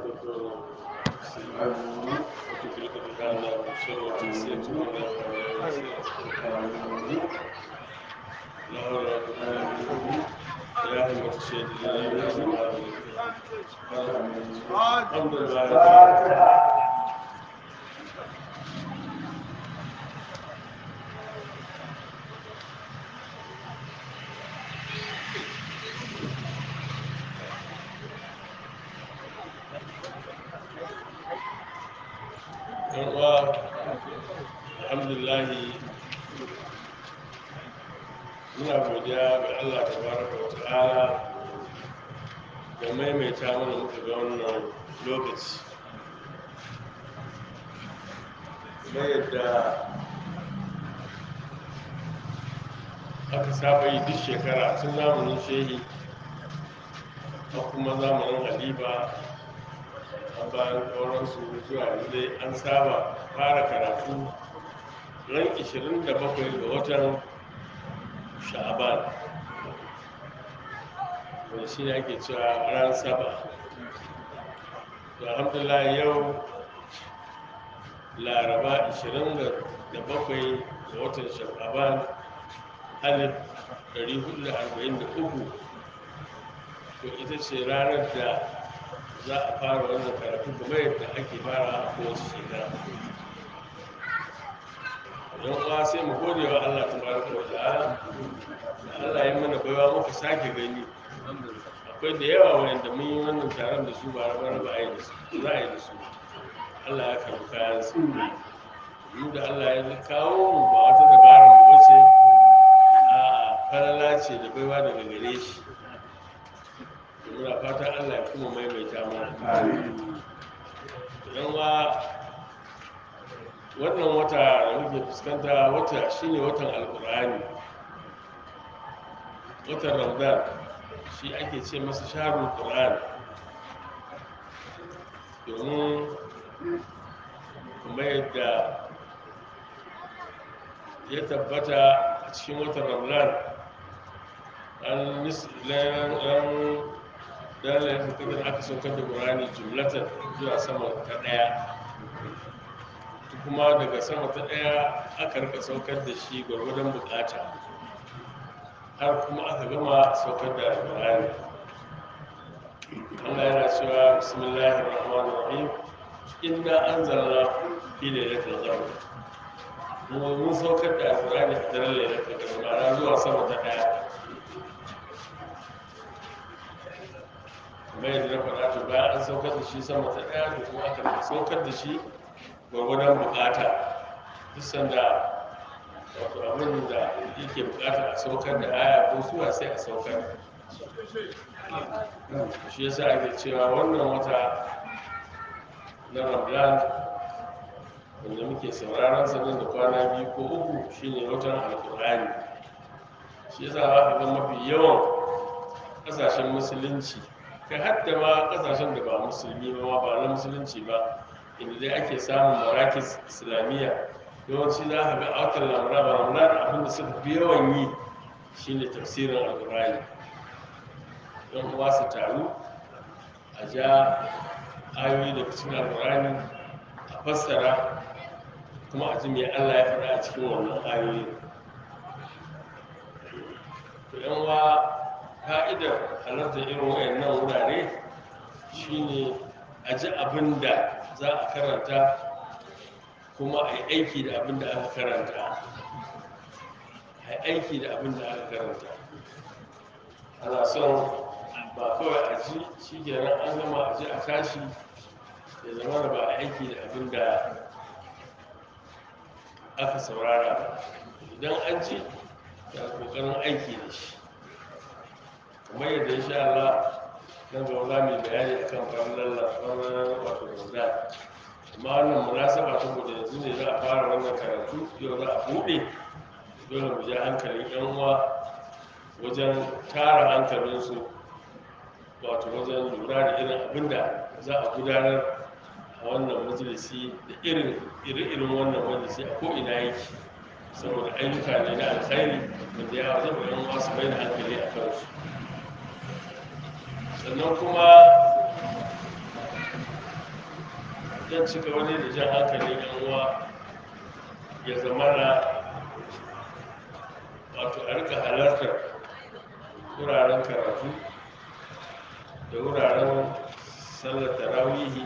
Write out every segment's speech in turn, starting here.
وتخلق بنا من شر وتنسيت ولا لا حول ولا قوة إلا بالله يا همة الشيخ لا إله إلا الله الحمد لله uwa alhamdulillahi muna godiya ga Allah tabaraka wa ta'ala da maimaita mana muka ga wannan lokaci kuma yadda aka saba yi duk shekara tun zamanin shehi a kuma zamanin halifa a bayan sauransu zuwa yanzu dai an saba fara karatu ran 27 ga watan sha'aban wanda shi ne ake cewa ran saba to alhamdulillah yau laraba 27 ga watan sha'aban alif 443 to ita ce ranar da za a fara wannan karatu kuma yadda ake fara a kowace shekara don kuwa sai mu gode wa Allah ta baraka wa ta'ala da Allah ya mana baiwa muka sake gani akwai da yawa wanda mun yi wannan taron da su ba raba raba a yi da su za a yi da su Allah ya karbi kayan su mu da Allah ya kawo mu ba wata dabarar mu bace a falala ce da baiwa daga gare shi muna fatan Allah ya kuma maimaita mana idan wa wannan wata da muke fuskanta wata shine watan alkur'ani watan ramadan shi ake ce masa shaharun qur'an domin kuma yadda ya tabbata a cikin watan ramadan an dan laifin kadar aka saukar da ƙurani jumlatar zuwa sama ta ɗaya kuma daga sama ta ɗaya aka rika saukar da shi gwargwadon bukata har kuma aka gama saukar da ƙurani Allah yana cewa bismillahir rahmanir rahim inna anzalna fi lailatul qadr mu mun saukar da alqur'ani a daren lailatul qadr ma'ana zuwa sama ta ɗaya mai da na faɗa to bayan an saukar da shi sama ta ɗaya da kuma aka saukar da shi gwagwadon bukata duk sanda wato abin da yake bukata a saukar da aya ko suwa sai a saukar shi yasa ake cewa wannan wata na ramadan wanda muke sauraron sanin da kwana biyu ko uku shine watan alkur'ani shi yasa za ka ga mafi yawan ƙasashen musulunci kai hadda ma kasashen da ba musulmi ba ma ba na musulunci ba inda dai ake samun marakis islamiyya yawanci za ka ga a watan lamura ba lamura abin da suka fi yawan yi shine tafsirin alkurani don kuma su taru a ja ayoyi daga cikin alkurani a fassara kuma a ji me allah ya faɗa a cikin wannan ayoyi to yan wa ka'idar halartar irin wayannan wurare shine a ji abin da za a karanta kuma a yi aiki da abin da aka karanta a yi aiki da abin da aka karanta ana son ba kawai a ji shi kenan an gama a ji a tashi ya zama da ba a aiki da abin da aka saurara ba idan an ji da kokarin aiki da shi kamar yadda insha Allah nan gaba za mu yi bayani akan farnan lafarar wato ramadan amma wannan munasaba saboda yanzu ne za a fara wannan karatu yau za a buɗe dole mu ja hankalin yan uwa wajen tara hankalinsu wato wajen lura da irin abin da za a gudanar a wannan majalisi da irin irin wannan majalisi a ko'ina yake saboda ayyuka ne na alkhairi wanda ya wajen yan uwa su bai da hankali a kansu sannan kuma zan ci gaba ne da jan hankali yan uwa ya zamana wato a rika halartar wuraren karatu da wuraren sallar tarawihi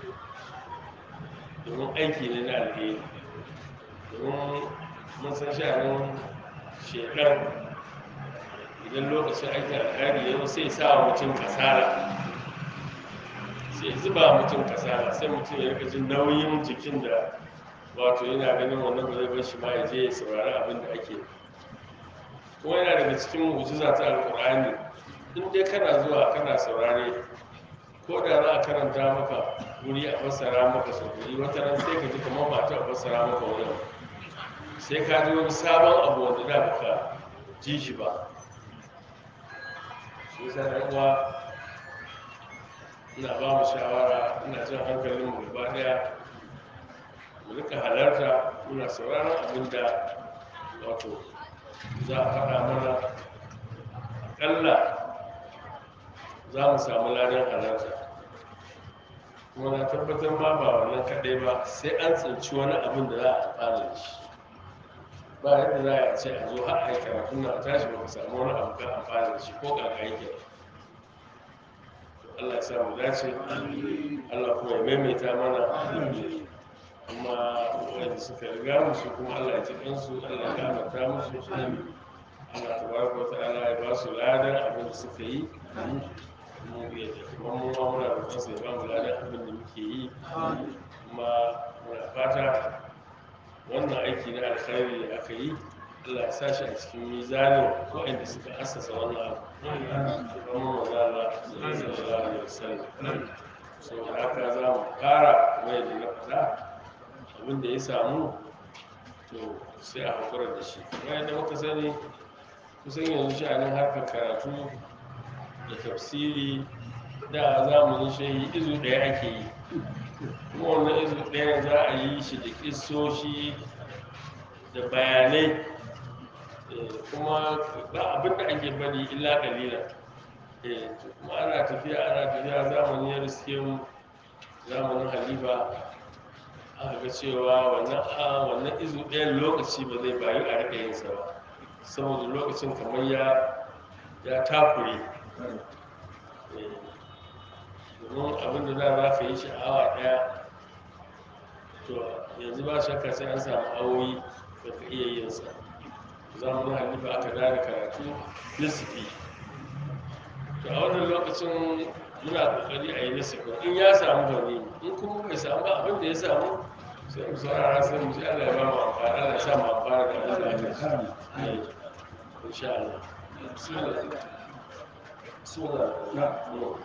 domin aiki ne na alheri domin mun san sha'anin shekar idan lokacin aikin alheri ya zo sai sa wa mutum kasala sai zuba mutum kasala sai mutum ya rika jin nauyin jikin da wato yana ganin wannan ba zai bar shi ma ya je ya saurari abin da ake kuma yana daga cikin mu'jiza ta alƙur'ani in dai kana zuwa kana saurare ko da za a karanta maka wuri a fassara maka sau wuri wata ran sai ka ji kamar ba ta fassara maka wurin sai ka ji wani sabon abu wanda da baka ji shi ba shi yasa dan uwa ina ba mu shawara ina jin hankalin mu gaba daya mu rika halarta muna sauraron abin da wato za a faɗa mana aƙalla za mu samu ladan halarta kuma na tabbatar ma ba wannan kaɗai ba sai an tsinci wani abin da za a amfana da shi ba yadda za a ce a zo har a yi karatu na tashi ba ka samu wani abu ka amfana da shi ko kaka yake Allah ya sa mu dace Allah kuma ya maimaita mana kuma wanda suka riga musu kuma Allah ya ji kansu Allah ya gafarta musu Allah tabaraka wa ta'ala ya ba su ladan abin da suka yi mu ya kuma mu ma muna roƙon sa ya ba mu ladan abin da muke yi kuma muna fata wannan aiki na alkhairi da aka yi Allah ya sa shi a cikin mizanin waɗanda suka assasa wannan abu kuma maza Allah sallallahu alaihi wasallam so da haka za mu fara mai da na faɗa abin da ya samu to sai a hakura da shi kuma yadda muka sani kusan yanzu sha'anin harkar karatu da tafsiri da zamanin shehi izu ɗaya ake yi kuma wannan izu ɗaya za a yi shi da kisoshi da bayanai kuma ba abin da ake bari illa kalila kuma ana tafiya ana tafiya zamani ya riske mu zamanin halifa aka ga cewa wannan a wannan izu ɗayan lokaci ba zai bayu a rika yin sa ba saboda lokacin kamar ya ya takure domin abin da za ka yi shi a awa ɗaya to yanzu ba shakka sai an samu awoyi da ka iya yin sa zamanin halifa aka dada karatu nisifi to a wannan lokacin muna kokari a yi nisifi in ya samu gani in kuma bai samu ba abin da ya samu sai mu saurara sai mu ji Allah ya ba mu amfani Allah ya sa mu amfani da abin da aka yi insha Allah bismillah bismillah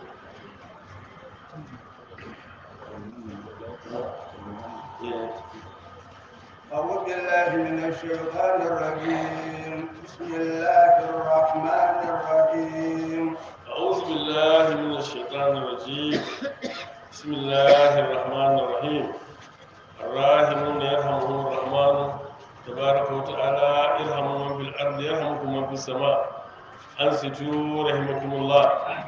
أعوذ بالله من الشيطان الرجيم بسم الله الرحمن الرحيم أعوذ بالله من الشيطان الرجيم بسم الله الرحمن الرحيم الراحمون يرحمهم الرحمن تبارك وتعالى ارحموا من في الأرض يرحمكم من في السماء أنصتوا رحمكم الله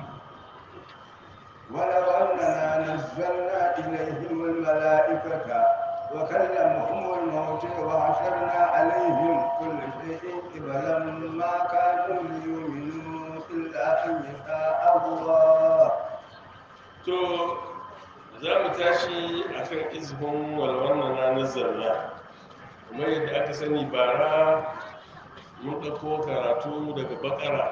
ولو أننا نزلنا إليهم الملائكة وكلمهم الموت وحشرنا عليهم كل شيء قبلا ما كانوا ليؤمنوا إلا أن يشاء الله to za mu tashi a kan izhun walwanna na nazarna kuma yadda aka sani bara mun ɗauko karatu daga bakara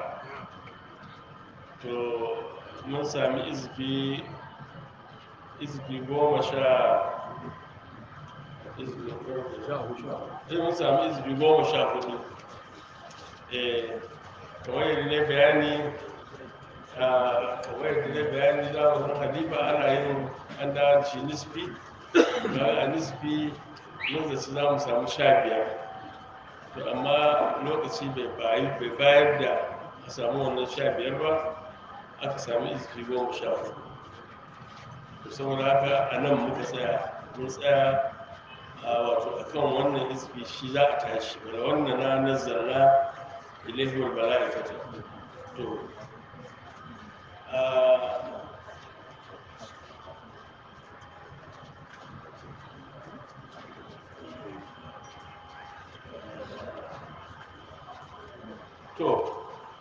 to mun sami izfi izfi goma sha izfi mun sami izfi goma sha hudu eh kamar yadda ne bayani kamar yadda ne bayani zamanin halifa ana yin an da shi nisfi bayan a nisfi mun zaci za mu samu sha biyar to amma lokaci bai bayar da a samu wannan sha biyar ba aka sami izfi goma sha hudu to saboda haka a nan muka tsaya mun tsaya a wato a kan wannan izfi shi za a tashi wala wannan na nazarna ilaihi wal bala'ikata to to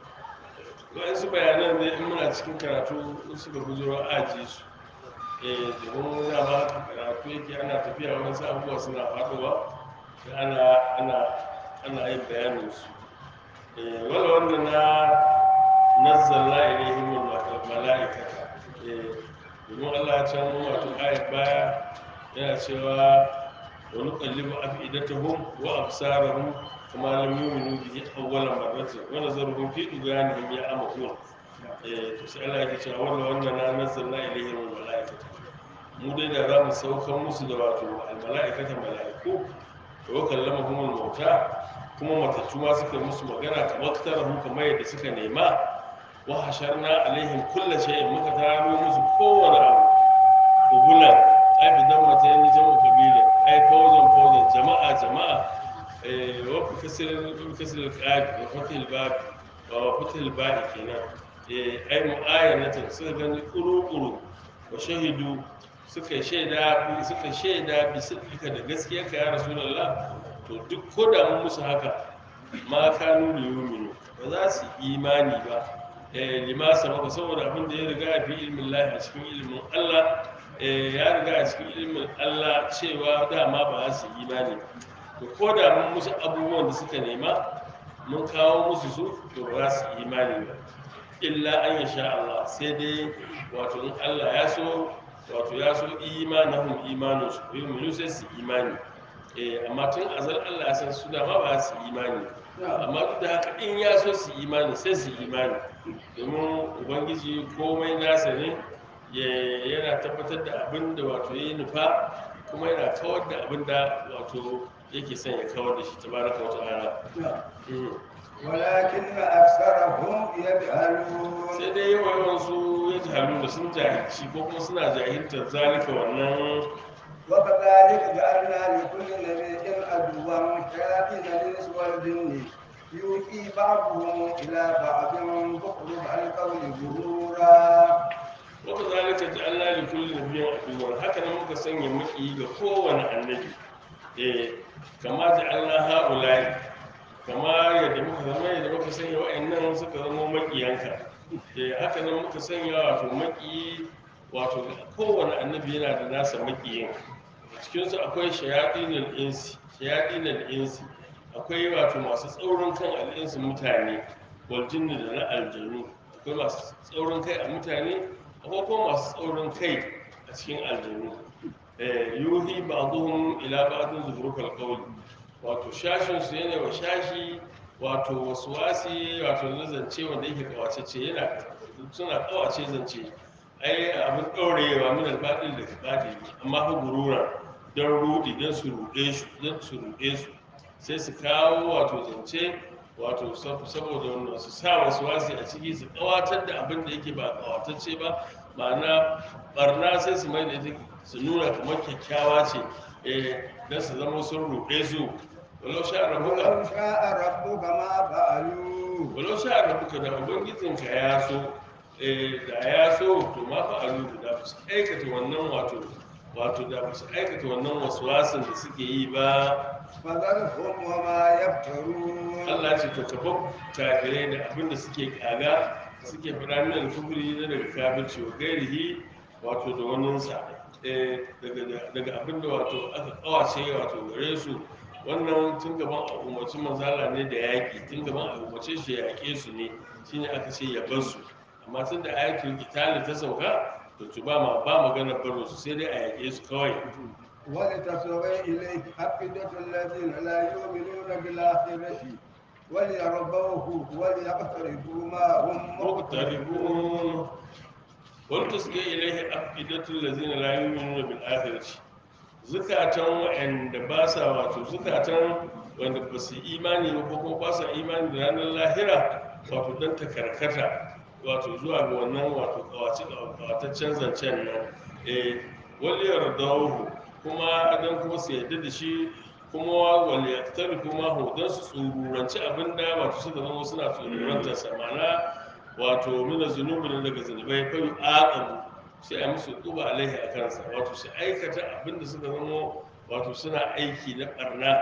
waɗansu bayanan ne in muna cikin karatu in suka bujiro aji su eh domin muna ba karatu yake ana tafiya wasu abubuwa suna faɗowa sai ana ana ana yin bayanin su eh wala wanda na nazzalna ilaihim malaikata eh domin Allah ya can wato ayat baya yana cewa wa nuqallibu afidatahum wa absarahum kama lam yu'minu bihi awwala marratin wa nazaruhum fi duganihim ya'mahun eh to sai Allah ya ce wannan wannan na nazzalna ilaihim malaikata mu dai da za mu saukan musu da wato almala'ikata mala'iku wa kallamahum al-mauta kuma matattu ma suka musu magana kamar tarahu kamar yadda suka nema wa hasharna alaihim kulla shay'in muka taro musu kowane abu ubulan ai bi dan mata yanni jama'u kabila ai fawzan fawzan jama'a jama'a eh wa fi kasr fi kasr al-qad wa fatil bab wa fatil bab kenan eh ai mu'ayanatan suka gani kuru-kuru wa shahidu suka shaida suka shaida bi sidika da gaskiyarka ya rasulullah to duk ko da mun musu haka ma kanu da yuminu ba za su imani ba eh lima sabaka saboda abin da ya riga fi ilmin lahi a cikin ilmin Allah eh ya riga a cikin ilmin Allah cewa dama ba za su imani ba to ko da mun musu abubuwan da suka nema mun kawo musu su to ba za su imani ba illa an yasha Allah sai dai wato in Allah ya so wato ya so imanahum imanun su yu'minu sai su imani eh amma tun azal Allah ya san su da ma ba su imani amma duk da haka in ya so su imani sai su imani domin ubangiji komai nasa ne yana tabbatar da abin da wato ya yi nufa kuma yana kawar da abin da wato yake son ya kawar da shi tabaraka wata ala ولكن أكثرهم يجهلون sai dai yawa yawan su ya jahalu da sun jahilci ko kuma suna jahiltar zalika wannan وكذلك جعلنا لكل نبي عدوا شياطين الإنس والجن يوحي بعضهم إلى بعض زخرف القول غرورا wata zalika ja'alna li kulli nabiyyin aduwwan haka nan muka sanya maki ga kowane annabi eh kama ja'alna haula'i kama yadda muka zama yadda muka sanya wa'annan suka zama makiyanka eh haka nan muka sanya wato maki wato kowane annabi yana da nasa makiyin cikin su akwai shayatinul insi shayatinul insi akwai wato masu tsaurin kan al'insu mutane wal jinni da na aljanu akwai masu tsaurin kai a mutane akwai kuma masu tsaurin kai a cikin aljanu yuhi ba'dhum ila ba'dhin zukhrufal qawli wato shashin su yana wa shashi wato waswasi wato na zance wanda yake kawacece yana suna kawace zance ai abin ɗaurewa min albaɗin da baɗi amma fa gurura don rudi don su ruɗe su don su ruɗe su sai su kawo wato zance wato saboda wannan su sa wasu wasi a ciki su kawatar da abin da yake ba kawatacce ba ma'ana barna sai su mai da ita su nuna kamar kyakkyawa ce eh don su zama sun ruɗe su walau sha rabuka ولو شاء ربك ما فعلوه walau sha rabuka da ubangijinka ya so eh da ya so to ma fa alu da ba su aikata wannan wato wato da ba su aikata wannan waswasin da suke yi ba فذرهم وما يفترون Allah ce to kafa kafirai da abin da suke kaga suke fara min alkubri na daga kafirci wa gairihi wato da waninsa eh, daga daga abin da wato aka kawace wato gare su wannan tun gaban a umarci manzala ne da yaƙi tun gaban a umarce shi ya yaƙe su ne shine aka ce ya bar su amma tun da ayatul qitali ta sauka to to ba ma ba magana baro su sai dai a yaƙe su kawai ولتصغي إليه أفئدة الذين لا يؤمنون بالآخرة وليرضوه وليقترفوا ما هم مقتربون ولتصغي إليه أفئدة الذين لا يؤمنون بالآخرة zukatan wa'anda ba sa wato zukatan wanda ba su imani ba ko kuma ba sa imani da ranar lahira wato don ta karkata wato zuwa ga wannan wato kawace kawataccen zancen nan eh wal yardahu kuma don kuma su yarda da shi kuma wal yaktar kuma hu don su tsururanci abinda wato suka zama suna tsururantar sa ma'ana wato mina zunubi ne daga zunubai fa yu'aqabu sai a musu tuba alaihi a kansa wato su aikata abinda suka zama wato suna aiki na barna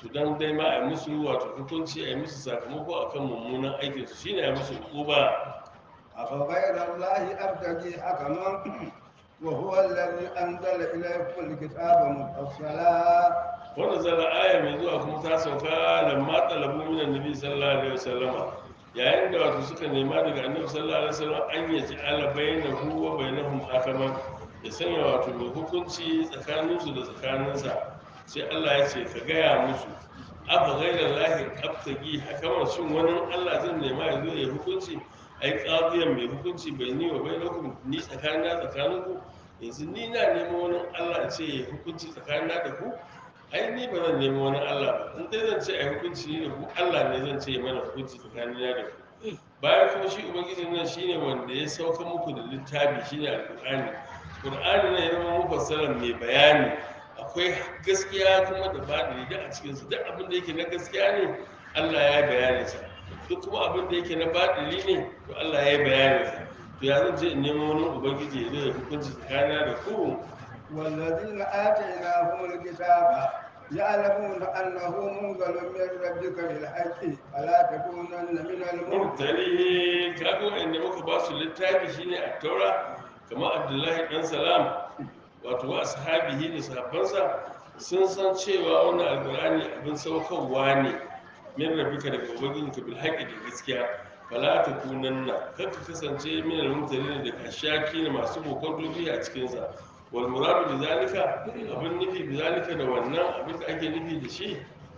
to dan dai ma a yi musu wato hukunci a yi musu sakamako akan mummunan aikin su shine a yi musu uba أفغير الله أبتغي حكما وهو الذي أنزل إليكم الكتاب مفصلا wanda zara aya mai zuwa kuma ta sauka lamma talabu minan nabi sallallahu alaihi wasallama yayin da wato suka nema daga annabi sallallahu alaihi wasallam an yaji ala bainahu wa bainahum hakaman ya sanya wato mai hukunci tsakaninsu da tsakaninsa sai Allah ya ce ka gaya musu afa ghayra lahi abtagi hakaman shin wani Allah zan nema ya zo ya hukunci ai qadiyan mai hukunci bai ni wa bainakum ni tsakanina tsakaninku yanzu ni na neman wani Allah ya ce ya hukunci tsakanina da ku ai ni ba zan nemi wani Allah ba in dai zan ce a hukunci ni da ku Allah ne zan ce ya mana hukunci tsakanina da ku bayan kuma shi ubangiji nan shine wanda ya sauka muku da littafi shine alqur'ani qur'ani ne ya zama mufassalan mai bayani akwai gaskiya kuma da baɗi da a cikin su duk abin da yake na gaskiya ne Allah ya yi bayanin sa duk kuma abin da yake na baɗili ne to Allah ya yi bayanin sa to ya zan je in nemo wani ubangiji ya zo ya hukunci tsakanina da ku والذين آتيناهم الكتاب يعلمون أنه منزل من ربك بالحق فلا تكونن من الممتلين murtali kaga wanda muka ba su littafi shine a taura kamar abdullahi dan salam wato wa ashabihi da sahabbansa sun san cewa wannan alqur'ani abin saukarwa ne min rabbika daga ubangijinka bil haqqi da gaskiya fala takunanna kar ka kasance min al-mumtalin da kashaki ne masu bokon dobi a cikin sa wal muradu bi zalika abin nufi bi zalika da wannan abin da ake nufi da shi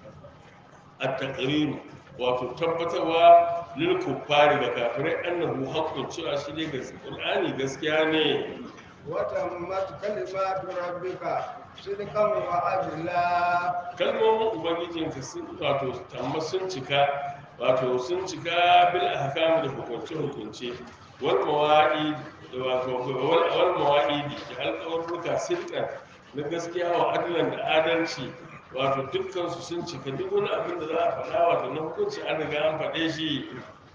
at-taqrir wato tabbatarwa lil kuffari ga kafirai annahu haqqun cewa shi ne qur'ani gaskiya ne وتمت كلمات ربك صدقا وعدلا kalmomin ubangijinka sun wato tamma sun cika wato sun cika bil ahkam da hukunce hukunce wal mawa'id da wato wal wal mawa'id da alƙawarruka sidqan na gaskiya wa adlan da adalci wato dukkan su sun cika duk wani abin da za a faɗa wato na hukunci an riga an faɗe shi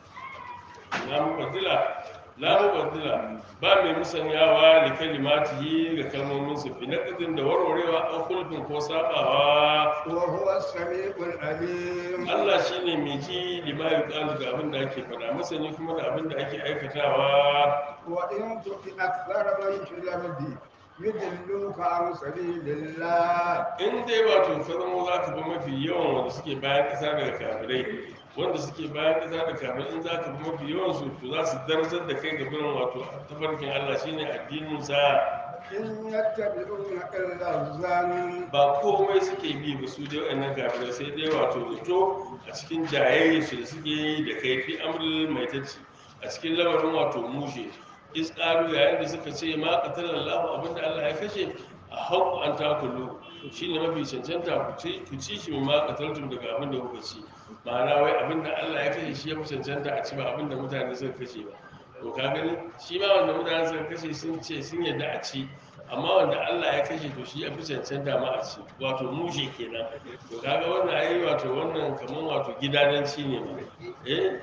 la mubaddila la mubaddila ba mai musanyawa da kalimatihi ga kalmomin su fi naqdin da warwarewa an kulfin ko sabawa وهو السميع العليم Allah shine mai ji lima yuqalu ga abin da ake faɗa masani kuma da abin da ake aikatawa وإن تطع أكثر من في الأرض يضلوك عن سبيل الله in dai wato ka zama za ka bi mafi yawan wanda suke bayan ƙasa daga kafirai wanda suke bayan ƙasa da kafirai in za ka bi mafi yawan su to za su darajar da kai ga birin wato tafarkin Allah shine addinin sa إن يتبعون إلا الظن ba komai suke bi ba su dai wa'annan kafirai sai dai wato zato a cikin jayayya su da suke yi da kaifi amrul mai tacci a cikin lamarin wato mushe isƙaru yayin da suka ce ma qatala Allah abinda Allah ya kashe a haƙu an takulu shine mafi cancanta ku ci ku ci shi ma qataltum daga abinda kuka ci ma'ana wai abinda Allah ya kashe shi ya fi cancanta a ci ba abinda mutane suka kashe ba to ka gani shi ma wanda mutane suka kashe sun ce sun yadda a ci amma wanda Allah ya kashe to shi ya fi cancanta ma a ci wato mushe kenan to kaga wannan ayi wato wannan kaman wato gidadanci ne ma eh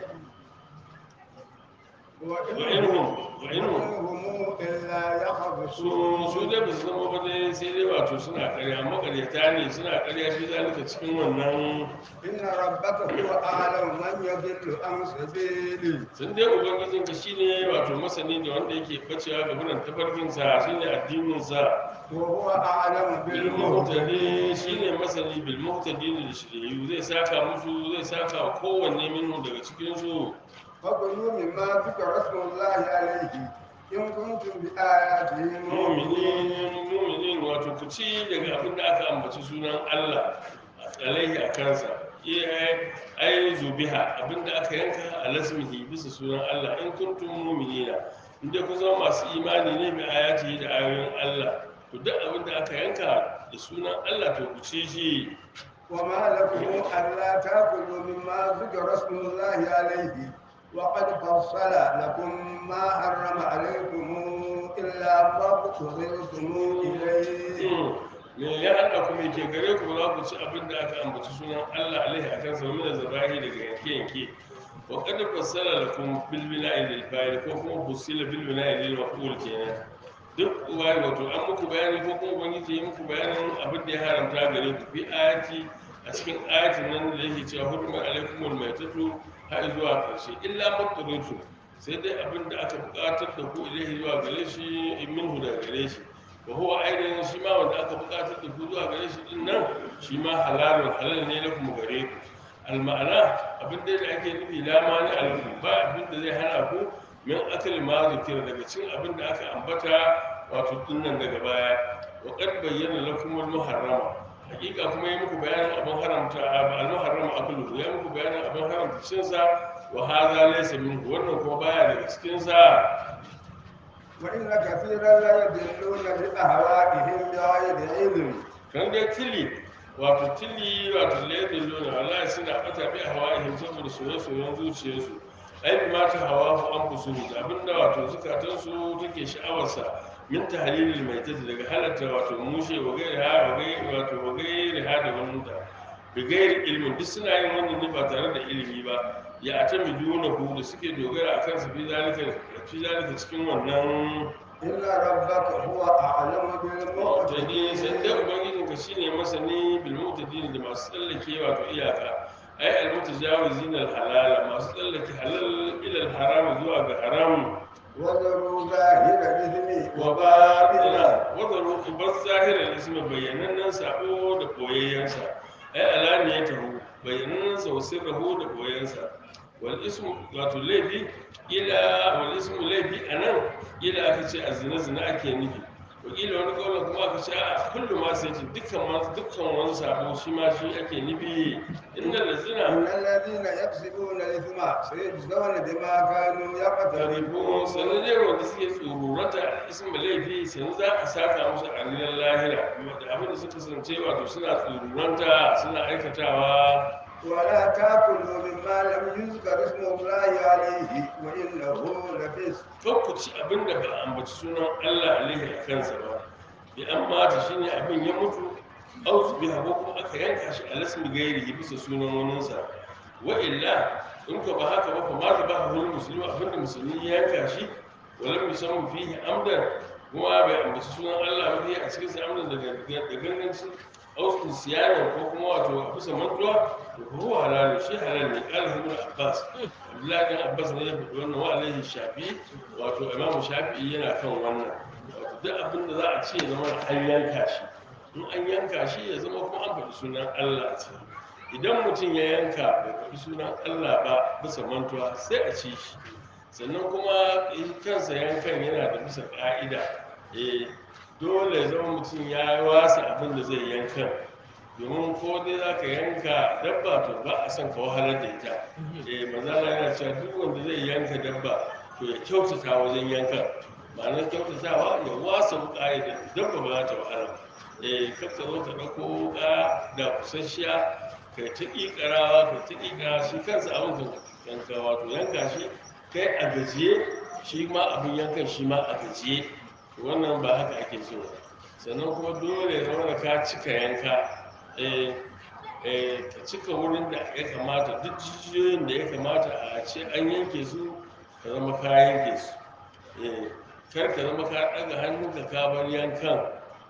wa inhum wa inhum وإنهم إلا su يخرصون su dai ba su zama ba dai sai dai wato suna karya makaryata ne suna karya fi zalika cikin wannan إن ربك هو أعلم من يضل عن سبيله sun dai ubangijin ka shine wato masani da wanda yake bacewa ga buran tafarkin sa shine addinin sa وهو أعلم bil بالمهتدين muhtadi shine masani bil muhtadi da shiriyu zai saka musu zai saka wa kowanne minhu daga cikin su فكلوا مما ذكر اسم الله عليه إن كنتم بآياته مؤمنين mu'minin mu'minin wato ku ci daga abin da aka ambaci sunan Allah alaihi a kansa iya ai zubiha abin da aka yanka a lasmihi bisa sunan Allah in kuntum mu'minina inda ku zama masu imani ne mai ayati da ayoyin Allah to duk abin da aka yanka da sunan Allah to ku ci shi وما لكم ألا تأكلوا مما ذكر اسم الله عليه وقد فصل لكم ما حرم عليكم إلا ما اضطررتم إليه me ya haɗa ku me ke gare ku za ku ci abin da aka ambaci sunan Allah alaihi akan sa min zabahi daga yanke yanke wa qad fassala lakum bil bina'i lil fa'il ko kuma fusila bil bina'i lil maf'ul kenan duk wai wato an muku bayani ko kuma ubangiji ya muku bayanin abin da ya haramta gare ku fi ayati a a cikin ayatin nan da yake cewa hurma alaikumul maitatu har zuwa karshe illa mutrutu sai dai abin da aka buƙatar da ku ilaihi zuwa gare shi minhu da gare shi wa huwa ainihin shi ma wanda aka buƙatar da ku zuwa gare shi din nan shi ma halalun halal ne na kuma gare ku alma'ana abin da ake nufi la mani alaikum ba abin da zai hana ku min akal ma zikira daga cin abin da aka ambata wato dinnan daga baya wa qad bayyana lakum al muharrama hakika kuma yi muku bayanin abin haramta al muharrama akulu ya muku bayanin abin haramta cin sa wa hadha laysa minhu wannan kuma baya daga cikin sa وإن كثيرا لا يضلون بأهوائهم بغير علم kan dai tili wato tili wato laifin lona wallahi suna bata bi a hawa saboda soye-soyen zuciyarsu ai bi ma ta hawa ku an fusu da abinda wato zukatansu take sha'awarsa min tahlilil mai tafi daga halatta wato mushe wa gairi ha wa gairi wato wa gairi ha da wannan da bi gairi ilmin duk suna yin wannan ne ba tare da ilimi ba ya atami duna hu da suke dogara akan su fi zalika fi zalika cikin wannan إن ربك هو أعلم mu'tadi sai dai بالمعتدين ubangijin ka shine masani bil mu'tadin da masu tsallake wato iyaka ai al mutajawizin al halala masu tsallake halal ila al haram zuwa ga haram وذروا ظاهر الإثم wa وباطنه batina wa zaru bar zahiran ismi bayyanannen sabo da koyayyansa ai alaniyatahu bayyanannen sa wa sirruhu da koyayyansa wal ismu wato laifi ila wal ismu laifi anan ila aka ce azina zina ake nufi wakila wani kawai kuma aka ce a kullum ma sai ce dukkan ma dukkan wani sabo shi ma shi ake nufi inda da zina إن الذين يكسبون الإثم سيجزون بما كانوا tarifin يقترفون sannan dai wanda suke tsorurata isma laifi sannan za a saka musu a ranar lahira da abin da suka kasance wato suna tsoruranta suna aikatawa ولا تأكلوا مما لم يذكر اسم الله عليه وإنه لفسق kan ku ci abin da ba a ambaci sunan Allah alaihi a kansa ba bi an mata shine abin ya mutu au su biha ko kuma aka yanka shi a lasmi gairi bisa sunan waninsa wa illa in ka ba haka ba fa ma da ba hul musulmi abin da musulmi ya yanka shi walam yusammu fihi amdan kuma bai ambaci sunan Allah ba fihi a cikin sa amdan daga da ganganci au su siyana ko kuma wato a bisa mantuwa to huwa halal shi halal ne qala ibn abbas abdullahi bin abbas ne ya faɗi wannan wa alaihi shafi wato imam shafi'i yana kan wannan wato duk abin da za a ce ya zama an yanka shi in an yanka shi ya zama kuma an faɗi sunan allah ce idan mutum ya yanka bai faɗi sunan allah ba bisa mantuwa sai a ci shi sannan kuma eh, kansa yankan yana da bisa ƙa'ida eh dole ya zama mutum ya wasa abin da zai yankan domin ko dai za ka yanka dabba to ba a son ka wahalar da ita eh mazala yana cewa duk wanda zai yanka dabba to ya kyautata wajen yankan ma'anar kyautatawa ya wasa wuka ya da dabba ba za ta wahala eh kar ka zo ka ɗauko wuka da kusasshiya kai ta ƙiƙarawa kai ta ƙiƙara shi kansa abin ka yanka wato yanka shi kai a gajiye shi ma abin yankan shi ma a gajiye wannan ba haka ake so ba sannan kuma dole ya zama da ka cika yanka eh, eh, ka cika wurin da ya kamata duk jijiyoyin da ya kamata a ce an yanke su ka zama ka yanke su Eh, kar ka zama ka ɗaga hannu ka ka bar yankan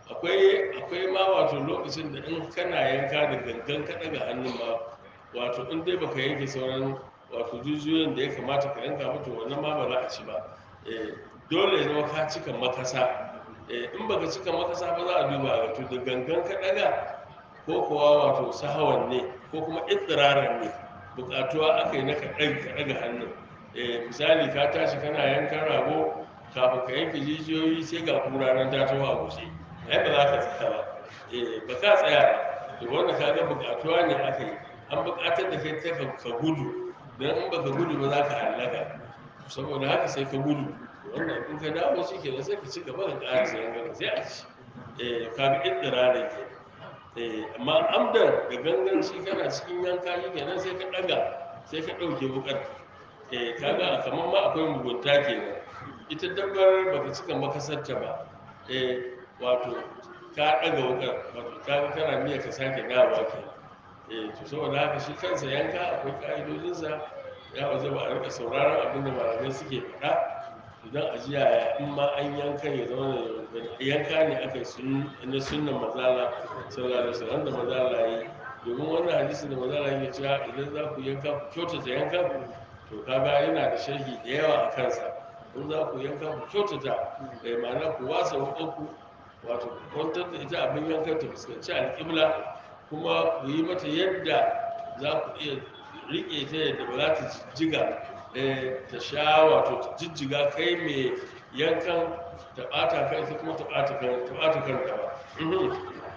akwai akwai ma wato lokacin da in kana yanka da gangan ka ɗaga hannun ma wato in dai baka yanke sauran wato jijiyoyin da ya kamata ka yanka mutu wannan ma ba za a ci ba Eh, dole ya zama ka cika makasa Eh, in baka cika makasa ba za a duba a wato da gangan ka ɗaga ko kuwa wato sahawan ne ko kuma ittiraran ne bukatuwa aka yi na ka ɗaga hannun Eh, misali ka tashi kana yankan rago kafin ka yanke jijiyoyi sai ga kura nan ta taho a guje ai ba za ka tsaya ba Eh, ba ka tsaya ba to wanda ka ga bukatuwa ne aka yi an bukatar da kai ta ka ka gudu don in baka gudu ba za ka hallaka saboda haka sai ka gudu wannan in ka dawo shi ke sai ka ci gaba da ƙara sayan gaba sai a ci eh ka ga ittirarin ke eh amma amdan da ganganci kana cikin yanka shi kenan sai ka ɗaga sai ka ɗauke wukar eh kaga kamar ma akwai mugunta kenan ita dabbar baka cika makasarta ba eh wato ka ɗaga wukar wato kaga kana miya ka sake dawowa kenan eh to saboda haka shi kansa yanka akwai ka'idojinsa ya waje ba a rika sauraron abin da malamai suke faɗa idan a ji yaya in ma an yanka ya zama da yanka ne aka yi sun na sunnan mazala sallallahu alaihi wasallam da mazala yi domin wannan hadisi da manzala yake cewa idan za ku yanka ku kyautata yanka to kaga yana da sharhi da yawa a kansa in za ku yanka ku kyautata da ma'ana ku wasa wuƙanku wato ku kwantar da ita abin yankan ta fuskanci alƙibla kuma ku yi mata yadda za ku iya riƙe ta yadda ba za ta jijjiga eh, ta sha wato ta jijjiga kai mai yankan ta ɓata kai ta kuma ta ɓata kan ta ɓata kanta ba Mhm.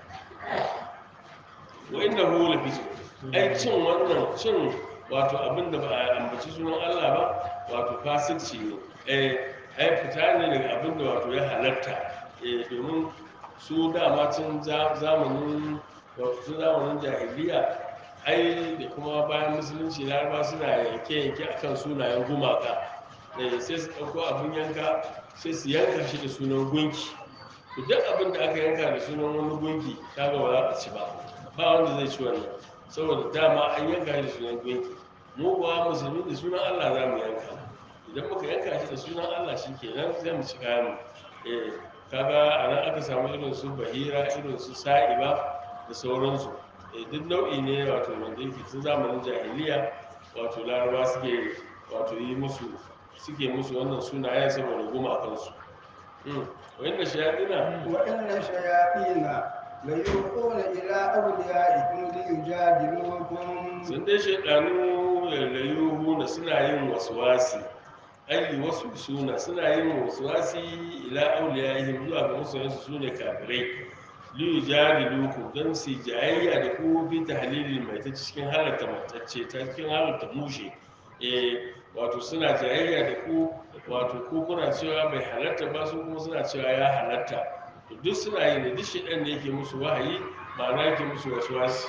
wa inda hu la fisu ai cin wannan cin wato abin da ba a ambaci sunan Allah ba wato fasikci ne eh ai fita ne daga abin da wato ya halatta eh domin su dama tun za- zamanin wato tun zamanin jahiliya ai da kuma bayan musulunci laraba suna yanke-yanke akan sunayen gumaka eh sai su ɗauko abin yanka sai su yanka shi da sunan gunki to duk abin da aka yanka da sunan wani gunki kaga ba za a ci ba ba wanda zai ci wannan saboda dama an yanka shi da sunan gunki mu kuwa musulmi da sunan Allah za mu yanka idan muka yanka shi da sunan Allah shi kenan zai mu ci kayan mu eh kaga a nan aka samu irin su bahira irin su sa'iba da sauransu eh duk nau'i ne wato wanda yake tun zamanin jahiliya wato laraba suke wato yi musu suke musu wannan sunayen saboda gumakansu Mm. wanda shayaɗina وإن الشياطين ليوحون إلى أوليائكم ليجادلوكم sun dai shaidanu lalayuhu na suna yin waswasi ayi wasu suna suna yin waswasi ila auliyahim zuwa ga masoyansu su ne kafirai liyu jari luku don su jayayya da ku bi ta halilin mai ta cikin halarta matacce ta cikin halarta mushe eh wato suna jayayya da ku wato ku kuna cewa bai halarta ba su kuma suna cewa ya halarta to duk suna yi ne duk shaidan ne yake musu wahayi ma'ana yake musu waswasi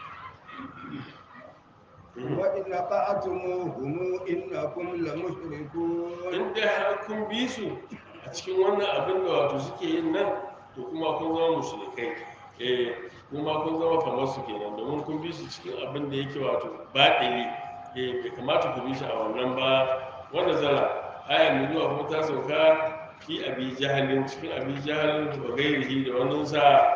وإن أطعتموهم إنكم لمشركون in dai har kun bi su a cikin wannan abin da wato suke yin nan to kuma kun zama mushrikai eh kuma kun zama kamar su kenan domin kun bi su cikin abin da yake wato baɗili eh bai kamata ku bi shi a wannan ba wanda zala aya mai zuwa kuma ta sauka fi abi jahalin cikin abi jahalin da gairihi da wannan sa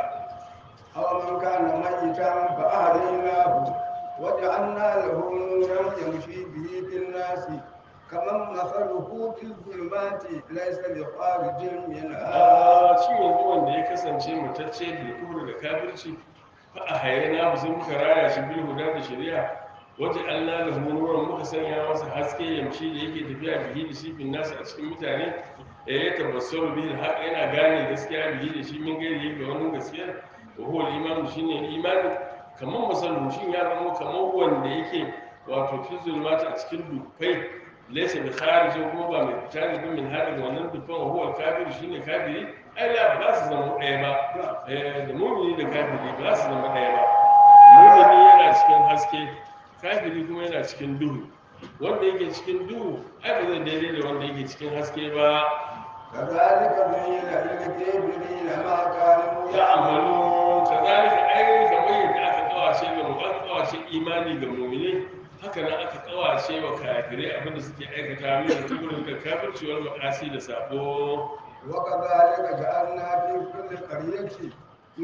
أو من كان ميتا فأهديناه وجعلنا له نورا يمشي به في الناس كمن مثله في الظلمات ليس بخارج منها a shi yanzu wanda ya kasance matacce da kubur da kafirci fa a hayyana ba sai muka raya shi bil huda da shari'a waje Allah da nuran muka sanya masa haske yamshi da yake tafiya bihi da shi fin nasu a cikin mutane da ya tabassaru bihi haq yana gane gaskiya bihi da shi min gairi ga wani gaskiya wa huwa al-iman shine imani kamar masallu shin ya zama kamar wanda yake wato fi zulmati a cikin dufai laysa bi kharijin kuma ba mai fita ne min hadin wannan dufan wa huwa kafir shine kafiri ai la ba su zama ɗaya ba eh da mu'mini da kafiri ba su zama ɗaya ba mu'mini yana cikin haske kafiri kuma yana cikin duhu wanda yake cikin duhu ai ba zai daidai da wanda yake cikin haske ba كذلك زين للكافرين ما كانوا ya يعملون amalu kazalika ainihin kamar yadda aka kawace ga mu aka kawace imani ga mu'mini haka nan aka kawace wa kafirai abinda suke aikata min tuburin da kafirci wal ma'asi da sabo وكذلك جعلنا في كل قرية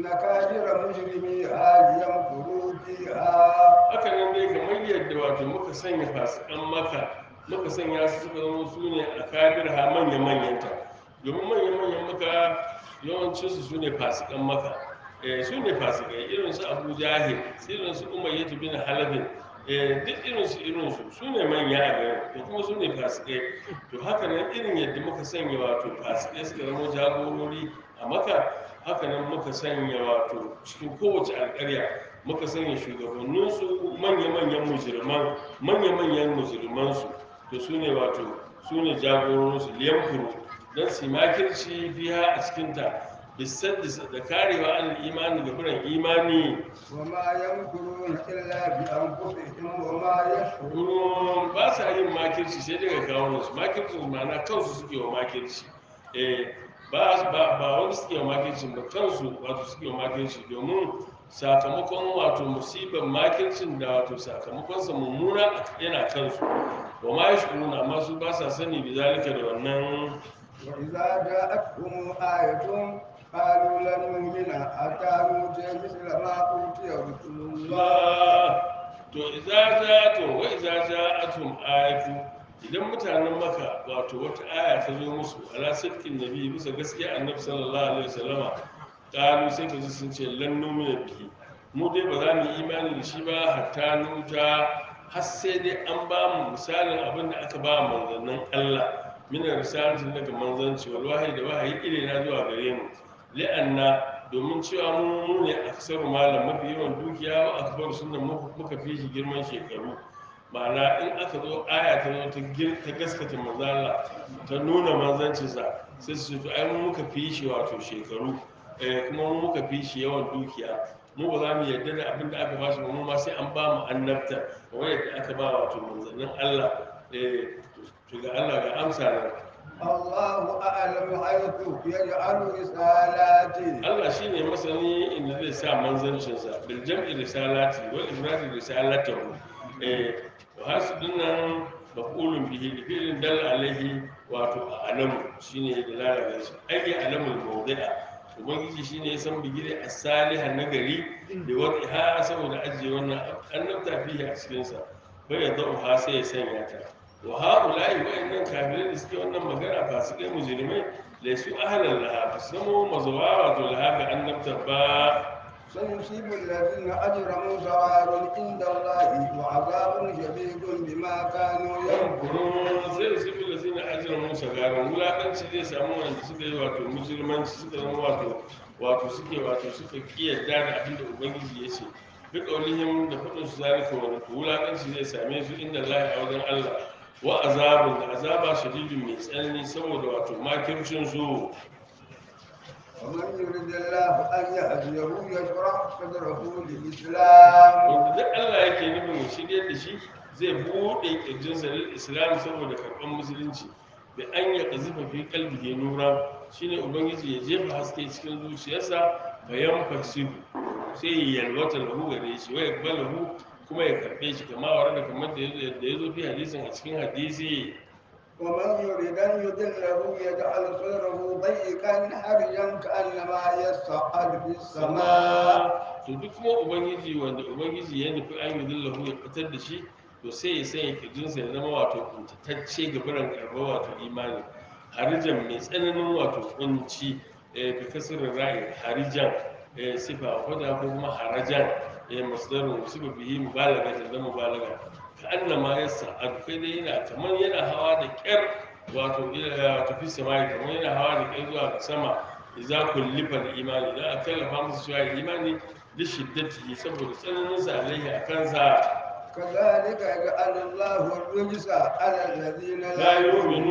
نكابر مجرميها ليمكروا فيها haka nan dai kamar yadda wato muka sanya fasikan maka muka sanya su suka zama su ne a kabir ha manya manyanta domin manya manyan maka yawancinsu su ne fasikan maka eh, su ne fasikai irin su abu jahil irin su umayyatu bin halabin eh, duk irin su irin su su ne manya a garin da kuma su ne fasikai to haka nan irin yadda muka sanya wato fasikai suka zama jagorori a maka haka nan muka sanya wato cikin kowace alƙarya muka sanya shugabanninsu manya-manyan mujirman manya-manyan mujirmansu to su ne wato su ne jagororinsu liyamfuru don su yi makirci biya a cikinta bisaddis da karewa an imani ga biran imani وما يمكرون إلا بأنفسهم وما يشعرون Ruwan ba sa yin makirci sai daga kawo su makircin ma'ana kansu suke wa makirci eh ba ba ba wani suke wa makirci ba kansu wato suke wa makirci domin sakamakon wato musibar makircin da wato sakamakon sa mummuna yana kansu wa ma yashkuruna amma su ba sa sani bi zalika da wannan وإذا جاءتهم آية قالوا لن نؤمن حتى نؤتي مثل ما أوتي ذكرتم الله ba to idza ja'atum wa idza ja'atum ayatu idan mutanen maka wato wata aya ta zo musu ala sirkin nabi bisa gaskiya annabi sallallahu alaihi wasallama qalu sai ka ji sun ce lan numina bihi mu dai ba za mu yi imani da shi ba hatta nuta har sai dai an ba mu misalin abin da aka ba manzannin Allah mina risalatin daga manzanci wal wahayi da wahayi ire na zuwa gare mu li'anna domin cewa mu mu ne aksaru malam mafi yawan dukiya wa akbar sunnan muka fi shi girman shekaru ma'ana in aka zo aya ta zo ta gir ta gaskata manzala ta nuna manzancinsa sai su ce to ai mu muka fi shi wato shekaru eh, kuma mu muka fi shi yawan dukiya mu ba za mu yarda da abin da aka ba shi ba mu ma sai an ba mu annabta kamar yadda aka ba wato manzannin Allah eh, to ga Allah ga amsa nan الله أعلم حيث يجعل رسالاته Allah shi ne masani inda zai sa manzancinsa bil jam'i risalati wal ifradi risalatahu eh wa hasudun nan maqulun bihi da fi'lin dal alaihi wato alamu shine da lalaka shi ai alamul mawdi'a ubangiji shine ya san bigire as-salihan nagari da wata ha saboda ajiye wannan annabta fihi a cikin sa bai ya da'u ha sai ya sanya ta wa ha'ula'i wa'annan kafirai da suke wannan magana fasikai mujrimai laisu ahlan laha ba su zama mazuwa wato laha ga annabta ba سيصيب الذين أجرموا ثواب عند الله وعذاب شديد بما كانوا يمكرون yankurun sai su bi da zina ajiyar musa garin wulaƙanci zai samu wanda suka yi wato musulmanci suka zama wato wato suke wato suka kiyarda da abin da ubangiji ya ce duk ƙaunihim da faɗin su zalika wani to wulaƙanci zai same su inda lahi a wajen allah wa azabun da azaba shadidin mai tsanani saboda wato makircin su ومن يرد الله أن يهديه يشرح صدره للإسلام wanda duk Allah yake nufin ya shirya da shi zai buɗe ƙirjinsa lil islam saboda karɓar musulunci da an ya ƙazifa fi kalbihi nura shine ubangiji ya jefa haske cikin zuciyarsa bayan fasihu sai ya yalwata lahu gare shi wa yakbalahu kuma ya karɓe shi kama wa da kamar da ya zo fi hadisin a cikin hadisi ومن يريد أن يضله يجعل صدره ضيقا حرجا كأنما يصعد في السماء sama to duk kuma ubangiji wanda ubangiji ya nufi an yi dillahu ya fitar da shi to sai ya sanya kirjinsa ya zama wato kuntatacce ga biran karɓar wato imani harijan mai tsananin wato kunci eh, bi kasirin ra'ayi harijan eh, sifa wadda ko kuma harajan eh, masdarun sifa bihi mubalaga ta zama mubalaga ka annama ya sa'adu kai dai yana kamar yana hawa da kyar wato ila tafi samai kamar yana hawa da kyar zuwa ga sama idza kullifa da imani idan aka kallafa musu cewa imani da shiddati saboda tsananin sa alaihi a kansa كذلك يجعل الله الرجس على الذين la لا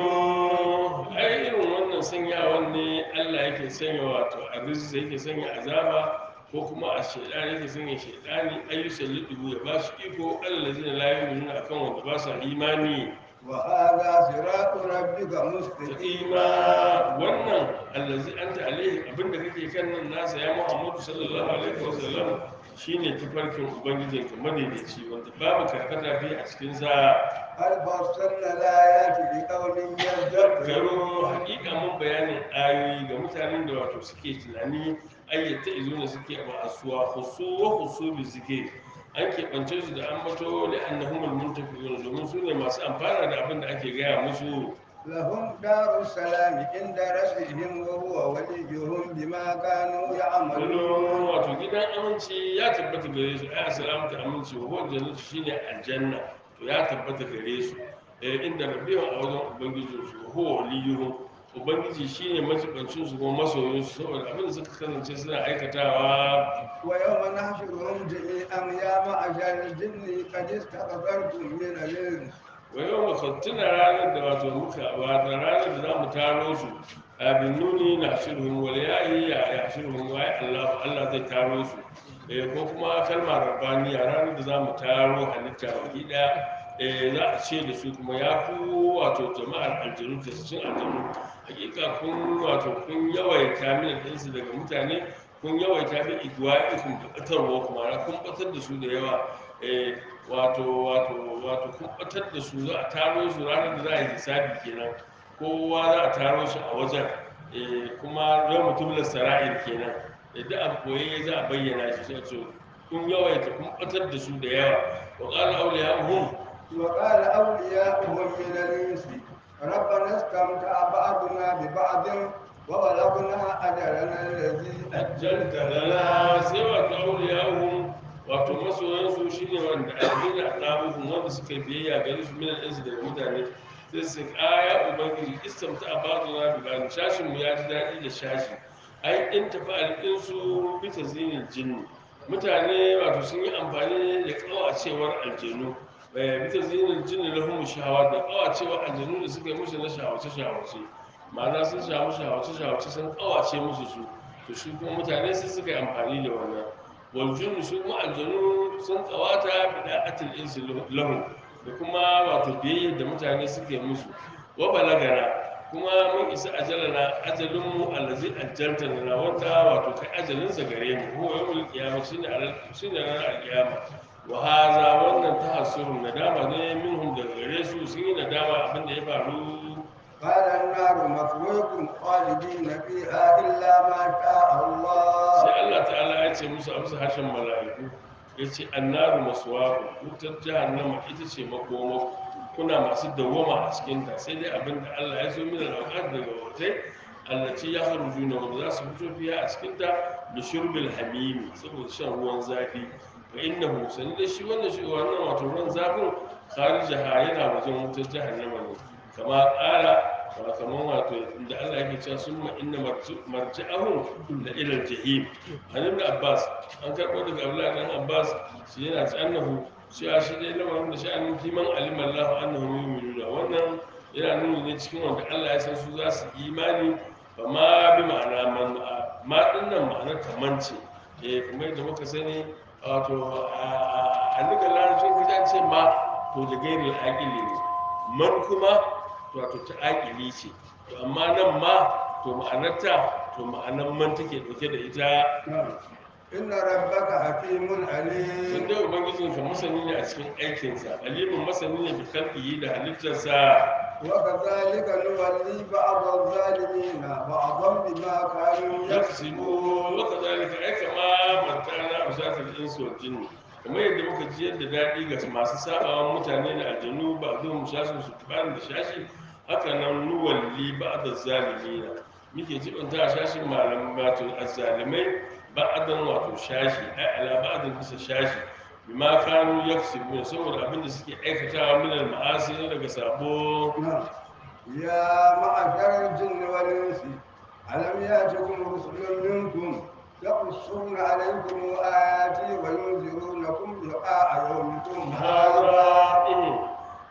yu'minu ai irin wannan sanyawan ne Allah yake sanya wato arziki yake sanya azaba ko kuma a shaidani yake sanya shaidani ayyusan lidu ya ba su iko Allah zai la yu'minu akan wanda ba su imani وهذا صراط ربك مستقيما ima wannan allazi anta alaihi abinda kake kan nan nasa ya Muhammadu sallallahu alaihi wasallam shine tafarkin ubangijinka madaidaici wanda babu karkata fi a cikin sa هل فصلنا الآيات لقوم يذكرون garo hakika mun bayanin ayoyi ga mutanen da wato suke tunani ayyata izuna suke ma'asuwa husu wa husu bi suke an keɓance su da an mato da annahumul muntafiqun domin su ne masu amfana da abin da ake gaya musu لهم دار السلام عند ربهم وهو وليهم بما كانوا يعملون kullum wato gidan aminci ya tabbata gare su ai assalamu ta aminci wa huwa jannatu shine aljanna to ya tabbata gare su eh inda rabbiwa a wajen ubangijin su wa huwa waliyuhum ubangiji shine majibancin su kuma masoyin su saboda abin da suka kasance suna aikatawa ويوم نحشرهم جميعا يا معشر الجن قد استكثرتم من الإنس wa yau mu tuna ranar da wato muka wata ranar da za mu taro su abin nuni na shirhun wal yayi ya ya shirhun wa ya Allah Allah zai taro su eh ko kuma kalmar rabbaniya ranar da za mu taro halitta baki daya eh za a ce da su kuma ya ku wato jama'ar aljanu da cikin aljanu hakika kun wato kun yawaita min ɗinsu daga mutane kun yawaita bi igwa'ikum da batarwa kuma kun batar da su da yawa eh wato wato wato kun batar da su za a taro su ranar da za a yi hisabi kenan kowa za a taro shi a wajen eh kuma yau mutum da sara'ir kenan yadda abu koyi za a bayyana shi sai a ce kun yawaita kun batar da su da yawa wa qala awliya'uhum وقال أولياؤهم من الإنس ربنا استمتع بعضنا ببعض وبلغنا أجلنا الذي ajjalta lana sai wato awliya'uhum wato masoyansu shine wanda alladina aqabuhum wanda suka yi biyayya gare su min al-insi daga mutane sai su kaya ubangiji istamta abaduna bi bani shashin mu ya ji daɗi da shashi ai in tafi alƙinsu bi tazinin jinni mutane wato sun yi amfani da kawacewar aljanu bai bi tazinin jinni lahum shahawa da kawacewar aljanu da suka yi musu na shawace shawace ma'ana sun shawo shawace shawace sun kawace musu su to shi kuma mutane sai suka yi amfani da wannan waljunnu su kuma aljanu sun kawata bi da'atil insi lahum da kuma wato biyayya da mutane suke musu wa balagana kuma mun isa ajalana ajalinmu allazi ajjalta lana wanda wato kai ajalinsa gare mu huwa yawmul qiyamah shine alal shine ranar alqiyama wa hadha wannan tahassurun nadama ne minhum daga gare su sun yi nadama abin da ya faru قال النار مثواكم خالدين فيها إلا ما شاء الله sai Allah ta'ala ya ce musu a bisa harshen mala'iku ya ce annaru maswaku wutar jahannama ita ce makoma kuna masu dawwama a cikinta sai dai abin da Allah ya so min al'auqat daga wutai allaci ya haruju na wanda za su fito fiya a cikinta da shurbil hamimi saboda shan ruwan zafi fa innahu sani da shi wannan shi wannan wato ruwan zafin kharijaha yana wajen wutar jahannama ne kama ƙara ba kamar wato inda Allah yake cewa summa inna marji'ahum la ila al-jahim an ibn Abbas an karɓo daga Abdullah dan Abbas shi yana ci annahu cewa shi dai lamarin da sha'anin kiman alim Allah annahu yu'minuna wannan yana nuni ne cikin wanda Allah ya san su za su yi imani ba ma bi ma'ana man ma dinnan ma'ana kamanci eh kuma yadda muka sani wato a nuka larabcin kujan ce ma to da gairin aƙili ne man kuma wato ta aƙili ce to amma nan ma to ma'anarta to ma'anar man take ɗauke da ita إن ربك حكيم sun عليم dai ubangijin ka masani ne a cikin aikinsa alimin masani ne bi kalbiyi da halittarsa وكذلك نولي بعض الظالمين بعضا بما كانوا yaksibu يكسبون wa kadhalika ai kama mantana usatul insu wal jinni kamar yadda muka ji yadda daɗi ga masu sabawa mutane da aljanu ba zo mu shasu su bani da shashi haka nan nuwalli ba da zalimina muke jibanta a shashin malam wato azzalimai ba'adan wato shashi ai ala ba'adin bisa shashi bima kanu yaksibuna saboda abin da suke aikatawa min al-ma'asi na daga sabo نعم. يا معشر الجن والإنس ألم يأتكم رسل منكم يقصون عليكم آياتي وينذرونكم لقاء يومكم هذا hada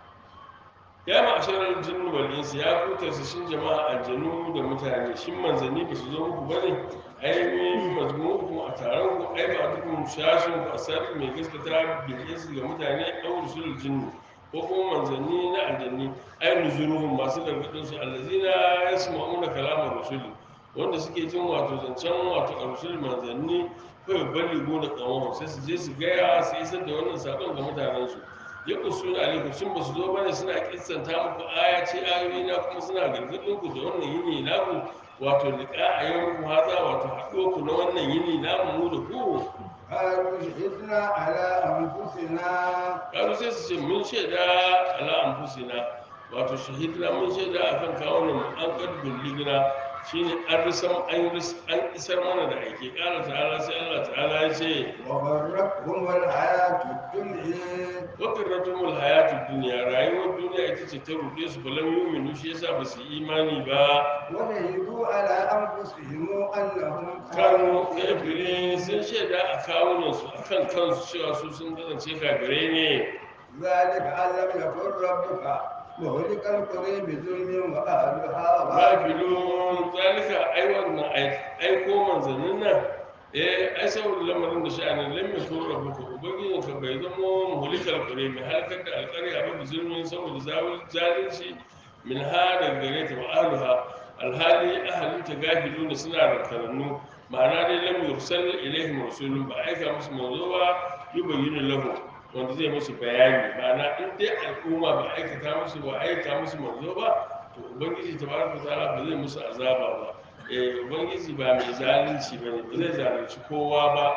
ya ma'asharar jinnu wal insi ya kuta su shin jama'a aljanu da mutane shin manzanni ba su zo muku bane ai min mazmuku a taron ku ai ba dukkan shashin ku asali mai gaskata bil insi ga mutane aw rusul jinnu ko kuma manzanni na aljanni ai nuzuruhum masu gargadin su allazina yasma'una kalamar rusuli wanda suke jin wato zancen wato a rusul manzanni kawai bali gona kawon sai su je su gaya su isar da wannan sakon ga mutanensu ya kusu na alaikum sun ba su zo bane suna kissanta muku aya ce ayoyi na kuma suna gargadin ku da wannan yini naku wato liqa a yau ku haza wato haɗo ku na wannan yini namu mu da ku قالوا شهدنا على أنفسنا karu sai su ce mun shaida ala anfusina wato shahidna mun shaida akan kawunan mu an kad bulligna shine an risan an ris an isar mana da aike kala ta'ala sai Allah ta'ala ya ce وغرتهم الحياة الدنيا wakirratumul hayatud dunya rayuwar duniya ita ce ta ruɗe su falam yu'minu shi yasa ba su yi imani ba وشهدوا على أنفسهم أنهم kanu kafirin sun shaida a kawunan su akan kansu cewa su sun kasance kafirai ne ذلك أن لم يكن ربك مهلك القرى بظلم وأهلها غافلون gafilun zalika ai wannan ai- aiko manzannin nan eh ai saboda lamarin da sha'anin lam yakun rabbuka ubangijin ka bai zama muhlikal qura mai halakar da alƙarya ba da zulmin saboda zawul zalunci min ha daga gare ta wa ahluha alhali ahalinta gafilun da suna rankarannu ma'ana dai lam yursal ilaihim rasulun ba aika musu manzo ba yubayyinu lahu wanda zai musu bayani ma'ana in dai al'umma ba aikata musu ba aika musu manzo ba to ubangiji tabaraka ta'ala ba zai musu azaba ba eh ubangiji ba mai zalunci bane ba zai zalunci kowa ba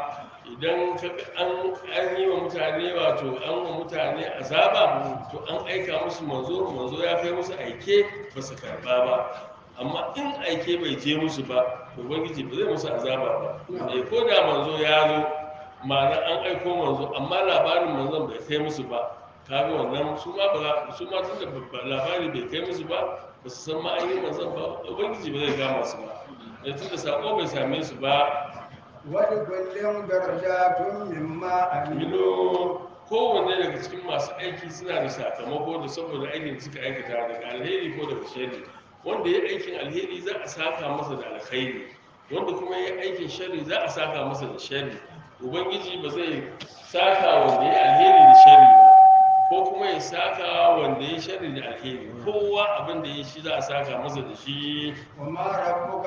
idan ka ga an an yi wa mutane wato an wa mutane azaba to an aika musu manzo manzo ya kai musu aike ba su karba ba amma in aike bai je musu ba to ubangiji ba zai musu azaba ba eh ko da manzo ya zo ma'ana an aiko manzo amma labarin manzon bai kai musu ba kaga wannan su ma ba su ma tunda ba- labari bai kai musu ba ba su san ma an yi manzon ba ubangiji ba zai kama su ba da tunda sako bai same su ba ولكل درجات مما عملوا milo kowanne daga cikin masu aiki suna da sakamako da saboda aikin da suka aikata daga alheri ko daga sharri wanda ya aikin alheri za a saka masa da alkhairi wanda kuma ya aikin sharri za a saka masa da sharri ubangiji ba zai saka wanda ya alheri da sharri ba ko kuma ya saka wanda ya sharri da alheri kowa abin da ya shi za a saka masa da shi وما ربك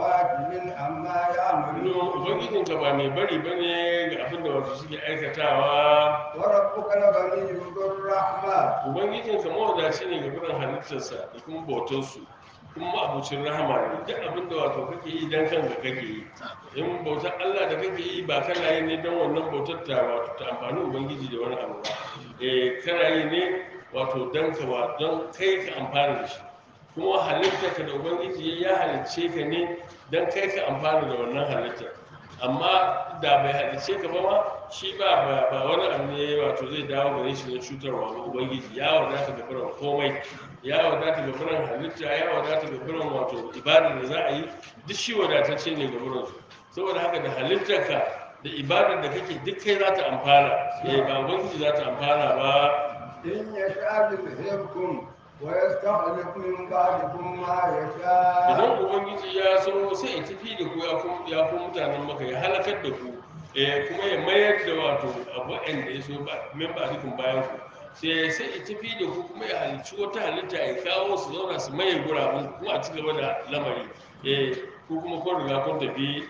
بغافل عما يعملون Milo ubangijinka ba mai bari bane ga abin da wasu suke aikatawa وربك لغني ذو الرحمة ubangijinka mawadaci ne ga biran halittarsa da kuma bautarsu kuma ma'abucin rahama ne duk abin da wato kake yi don kanka kake yi in bautar allah da kake yi ba kana yi ne don wannan bautar ta wato ta amfani ubangiji da wani abu ba eh kana yi ne wato don ka wa don kai ka amfana da shi kuma halittarka da ubangiji ya halicce ka ne don kai ka amfana da wannan halittar amma da bai halicce ka ba ma shi ba ba- ba wani abu ne wato zai dawo gare shi na cutarwa ba ubangiji ya wadata ga biran komai ya wadata ga biran halitta ya wadata ga biran wato ibadar da za a yi duk shi wadatacce ne ga biran su saboda haka da halittarka da ibadar da kake duk kai za ta amfana eh ba ubangiji za ta amfana ba إن يشاء يذهبكم ويستخلف من بعدكم ما يشاء idan ubangiji ya so sai ya tafi da ku ya ku ya ku mutanen maka ya halakar da ku eh kuma ya mayar da wato abu da ya so ba min ba dukun bayan ku sai sai ya tafi da ku kuma ya halicci wata halitta ya kawo su zauna su maye gurabun ku kuma a ci gaba da lamari eh ku kuma kun riga kun tafi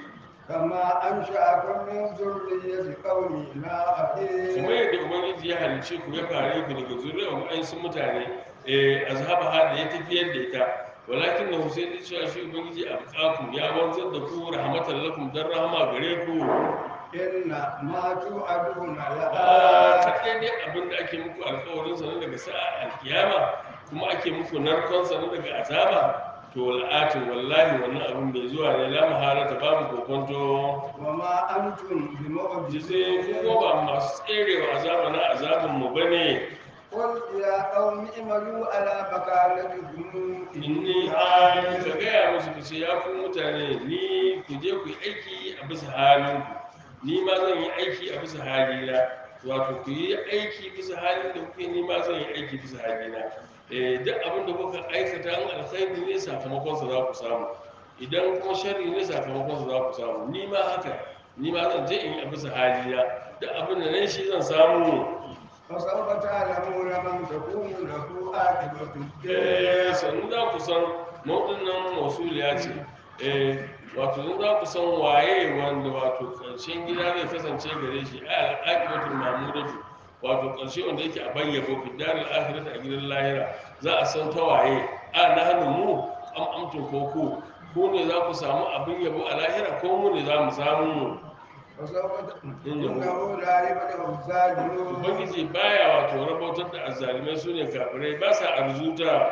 كما أنشأكم من ذرية قوم kuma آخرين yadda ubangiji ya halicce ku ya kare ku daga zuriyar wa'ansu mutane eh azhaba ha da ya tafiyar da ita walakin na husain da cewa shi ubangiji a bukaku ya wanzar da ku rahmatan lakum dan rahama gare ku إن ما توعدون a لآت kaɗai ne abin da ake muku alkawarin sa na daga sa'a alkiyama kuma ake muku narkon sa na daga azaba to wal'atin wallahi wannan abin bai zuwa ne la mahalata babu kokonto وما أنتم jise بمعجزين ko ba masu tserewa azaba na azabin mu bane قل يا قوم اعملوا على مكانتكم inni an ka gaya musu ku ce ya ku mutane ni ku je ku yi aiki a bisa halin ku ni ma zan yi aiki a bisa halina wato ku yi aiki bisa halin da kuke ni ma zan yi aiki bisa halina eh duk abin da kuka aikata an alkhairi ne sakamakon sa za ku samu idan kuma sharri ne sakamakon sa za ku samu ni ma haka ni ma zan je in yi a bisa halina duk abin da nan shi zan samu فسوف تعلمون من تكون له عاقبة eh الدار sannu za ku san mauɗin nan mausuliya ce eh wato sun za ku san waye wanda wato ƙarshen gida zai kasance gare shi a al'aqibatul mahmudatu wato ƙarshe wanda yake a bayyabo fi daril akhirati a gidan lahira za a san ta waye a na hannu mu am amtun ko ku ku ne za ku samu abin yabo a lahira ko mu ne za mu samu فسوف ت- إنه لا يفلح الظالمون ubangiji baya wato rabautar da azzalimai su ne kafirai ba sa arzuta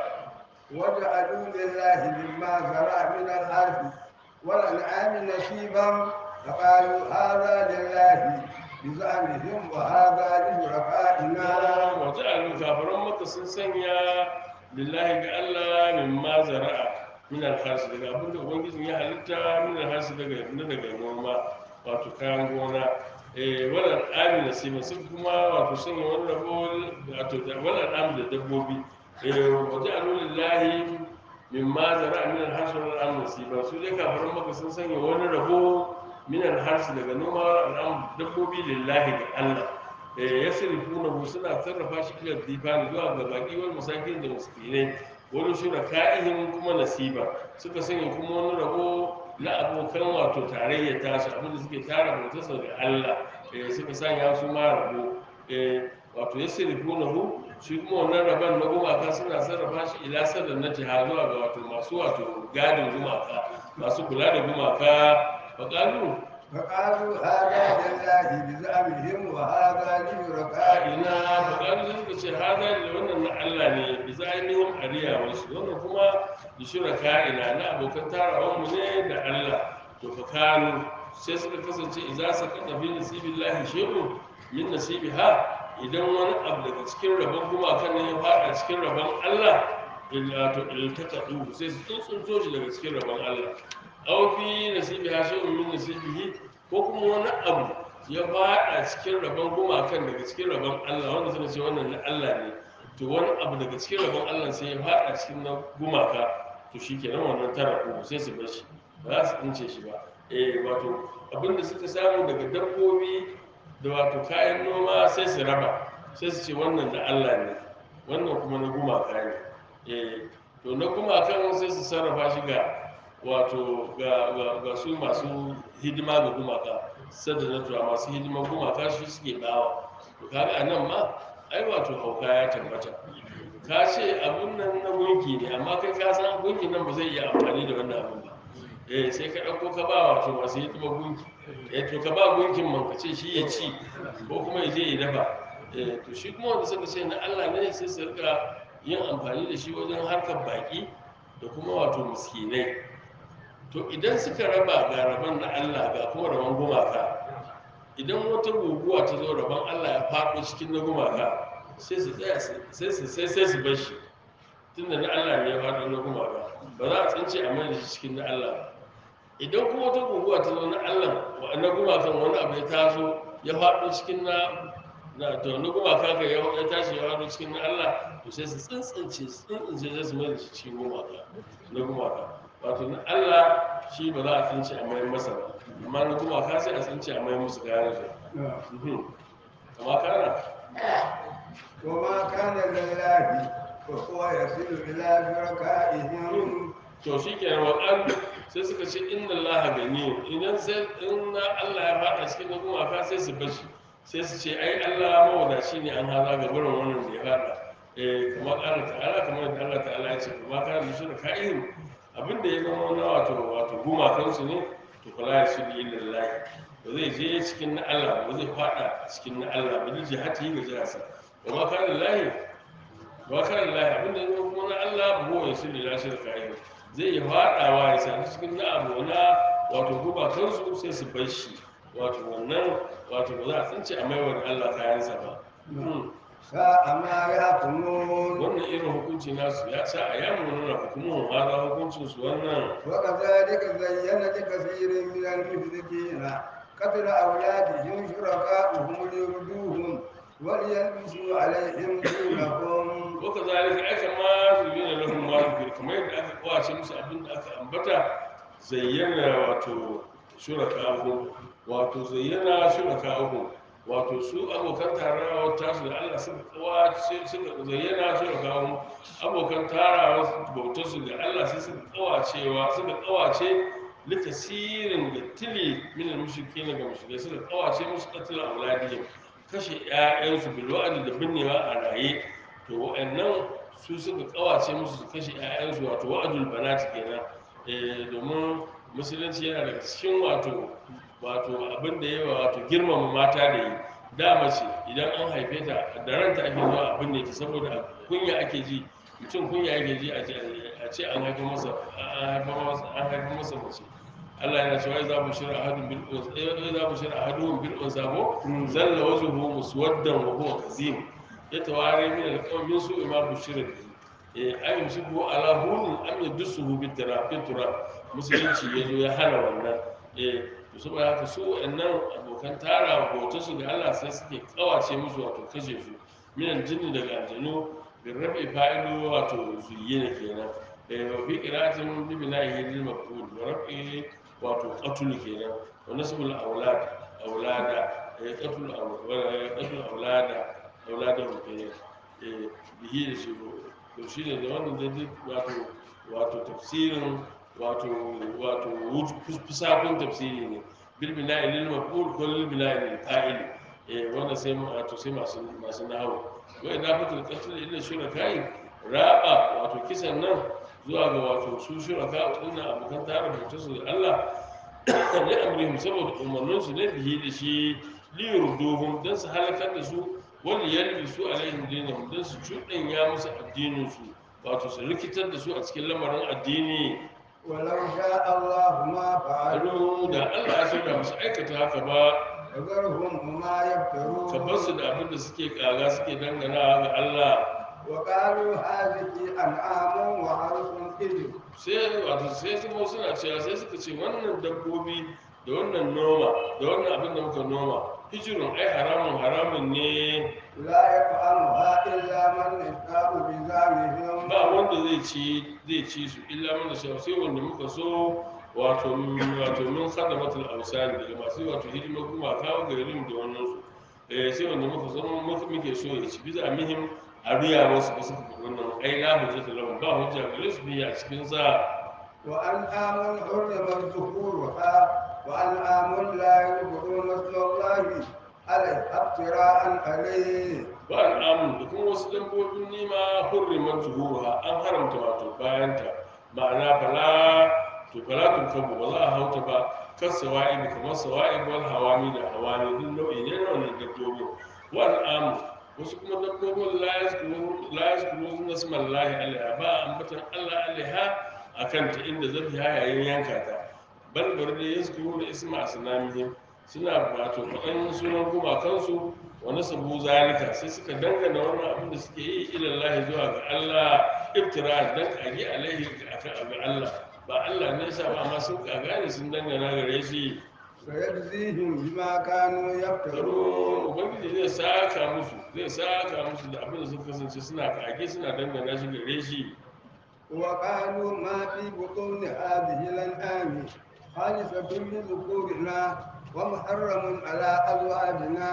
وجعلوا لله مما زرع من الأرض والأنعام نصيبا فقالوا هذا لله بزعمهم وهذا لشركائنا wata alu kafaran maka sun sanya lillahi ga Allah min ma zara'a min alharsi daga abin da ubangijin ya halitta min alharsi daga na daga noma wato kayan gona eh wala al'ami nasiba sun kuma wato sanya wani rabo wato da wala al'ami da dabbobi eh wata alu lillahi min ma zara'a min alharsi wala al'ami nasiba su dai kafaran maka sun sanya wani rabo min alharsi daga noma wala al'ami dabbobi lillahi ga Allah ya sirifuna suna sarrafa shi ila difani zuwa ga baki wal musakin da miskinai wani shura ka'ihin kuma nasiba suka sanya kuma wani rabo na abokan wato tarayya tasu abinda suke tara bautarsa ga Allah eh, suka sanya su ma rabo eh, wato ya sirifuna hu shi kuma wannan rabon na gumaka suna sarrafa shi ila sadar na jiha zuwa ga wato masu wato gadin gumaka masu kula da gumaka faƙalu فقالوا هذا لله بزعمهم وهذا لشركائنا ina buƙatar suka ce hada da wannan na Allah ne bi za'inihim ariya wasu wannan kuma da shuraka ina na abokan tarawan mu ne da Allah to fa kanu sai suka kasance idza sakata fi nasibillahi shay'un min nasibiha idan wani abu daga cikin rabon gumakan ne ya fada cikin rabon Allah illa to iltaqadu sai su tsuntsunto shi daga cikin rabon Allah aw fi nasibiha shay'un min nasibihi ko kuma wani abu ya fada cikin rabon gumakan daga cikin rabon Allah wanda suka ce wannan na Allah ne to wani abu daga cikin rabon Allah sai ya fada cikin na gumaka to shikenan wannan tara ko sai su bar shi ba za su tsince shi ba eh wato abinda suka samu daga dabbobi da wato kayan noma sai su raba sai su ce wannan na Allah ne wannan kuma na gumaka ne eh to na gumakan sai su sarrafa shi ga wato ga, ga, ga su masu hidima ga gumaka sadda na tura masu hidiman gumaka shi suke bawa to kaga a nan ma ai wato hauka ya tabbata ka ce abun nan na gunki ne amma kai ka san gunki nan ba zai iya amfani da wannan abun ba eh sai ka ɗauko ka ba wato masu hidiman gunki eh to ka ba gunkin man ka ce shi ya ci ko kuma ya je ya dafa eh to shi kuma wanda suka ce na Allah ne sai su rika yin amfani da shi wajen harkar baki da kuma wato miskinai to idan suka raba ga rabon na Allah ga kuma rabon gumaka idan wata guguwa ta zo rabon Allah ya faɗo cikin na gumaka sai su tsaya su- sai su sai sai su bar shi tunda na Allah ne ya faɗo na gumaka ba za a tsince a mai da shi cikin na Allah ba. idan kuma wata guguwa ta zo na Allah wa- na gumakan wani abu ya taso ya faɗo cikin na na to na gumaka ka ya ya tashi ya faɗo cikin na Allah to sai su tsintsince su tsintsince sai su mai da shi cikin gumaka na gumaka wato na Allah shi ba za a tsince a mai masa ba amma na gumaka sai a tsince a mai musu kayan su Mhm. amma kana وما كان لله فهو يصل إلى شركائهم to shi ke waɗan sai suka ce inna Allah gani idan sai in na Allah ya faɗa cikin na gumaka sai su bashi sai su ce ai Allah mawadaci ne an haza ga barin wannan da ya faɗa eh kamar Allah ta'ala kamar da Allah ta'ala ya ce kuma ka da shi da ka'in abin da ya zama na wato wato gumakansu ne to kula ya shi lillahi ba zai je cikin na Allah ba zai faɗa cikin na Allah ba zai jihati ga jihasa kuma ka lillahi ba kan lahi abinda ya zama kuma na Allah ba ya shi da lashe da kayan zai yi faɗawa ya sami cikin na abu na wato gubakansu sai su bar shi wato wannan wato ba za a tsince a maiwar Allah kayansa ba Hmm. ساء ما يحكمون wannan irin hukunci nasu ya sa a yamu nuna hukumun hada hukuncin su wannan وكذلك زين لكثير من المشركين قتل أولادهم شركاؤهم ليردوهم وليلبسوا عليهم دينهم waka zalika aka ma zuyina lahum ma zikir kamar yadda aka kwace musu abin da aka ambata zayyana wato shuraka'uhum wato zayyana shuraka'uhum wato su abokan tarawa tasu da Allah suka kawace suka zayyana shuraka'uhum abokan tarawa bautar su da Allah sai suka kawacewa suka kawace litasirin da tili min al-mushrikin ga mushrikai suka kawace musu qatl auladihim kashe ƴaƴansu bil wa'd da binnewa a raye to wa'annan su suka kawace musu su kashe 'ya'yansu wato wa'adul banat kenan eh domin musulunci yana daga cikin wato wato abin da yawa wato girmama mata da yi da mace idan an haife ta da ranta ake zuwa abin da ta saboda kunya ake ji mutum kunya ake ji a ce- a ce an haifa masa an haifa masa an haifa masa mace Allah yana cewa za mu shira ahadun bil unsa eh za mu shira ahadun bil unsa ko zalla wajhuhu muswaddan wa huwa kazim yatawari min al-qawm min su'i ma bushira bihi eh ay yusibu ala hun am yadsuhu bit tarafi turab musulunci yazo ya hana wannan eh to saboda haka su wa'annan abokan tara hoto su ga Allah sai suke kawace musu wato kashe su min al-jinni daga aljanu bin rafi fa'ilu wato zuyyina kenan eh wa fi qira'atin bi binahi lil maf'ul wa rafi wato qatul kenan wa nasbul awlad awlada eh qatul awlada qatul awlada auladahum kenan eh bihi da shi to shi ne da wannan da duk wato wato tafsirin wato wato fusafin tafsiri ne bil bina'i lil maf'ul ko lil bina'i lil fa'il eh wannan sai mu- wato sai masu masu nahwu wa idafatul qatl ila shuraka'i raba wato kisan nan zuwa ga wato su shuraka dinnan abokan tare da su da Allah li amrihim saboda umarnin su ne bihi da shi li yurduhum dan su halakar da su wal yalbisu alaihim dinahum dan su cuɗanya musu addinin su wato su rikitar da su a cikin lamarin addini ولو شاء الله ما ado فعلوا da Allah ya so da musu aikata haka ba فذرهم وما ka bar su يفترون da abin da suke kaga suke dangana ga Allah وقالوا هذه أنعام وحرث حجر sai wato sai su mo suna cewa sai suka ce wannan dabbobi da wannan noma da wannan abin da muka noma hijirun ai haramun haramun ne لا يفعلها إلا من نشاء بزعمهم ba wanda zai ci zai ci su illa mana sha sai wanda muka so wato wato mun sada matul ausani daga masu wato hidimar gumaka ga garin da wannan su eh sai wanda muka so muka muke so ya ci biza mihim a riya wasu ba suka faɗi wannan ai la hujjata lahum ba hujja gare su biya a cikin sa وأنعام حرمت ظهورها وأنعام لا يذكرون اسم الله عليه افتراء عليه ba al'amun da kuma wasu dabbobin nima hurriman zuhuruha an haramta wato bayanta ma'ana bala to bala tun kabu ba za a hauta ba kan sawa'i kamar sawa'i wal hawami da hawami duk nau'i ne na wannan dabbobin wa al'amun wasu kuma dabbobin la yazkuru la yazkuru nasmallahi alaiha ba ambatan Allah alaiha akan ta inda zabi yayin yanka ta bal bar da yazkuru da isma asnamihim suna wato faɗan sunan gumakansu wa nasabu zalika sai suka dangana wannan abin da suke yi ilallahi zuwa ga Allah iftira dan kage alaihi ga Allah ba Allah ne yasa ba amma sun kaga ne sun dangana gare shi سيجزيهم بما كانوا karo يفترون ubangiji zai saka musu zai saka musu da abin da suka kasance suna kage suna dangana shi gare shi وقالوا ما في بطون هذه الأنعام خالصة لذكورنا ومحرم على أزواجنا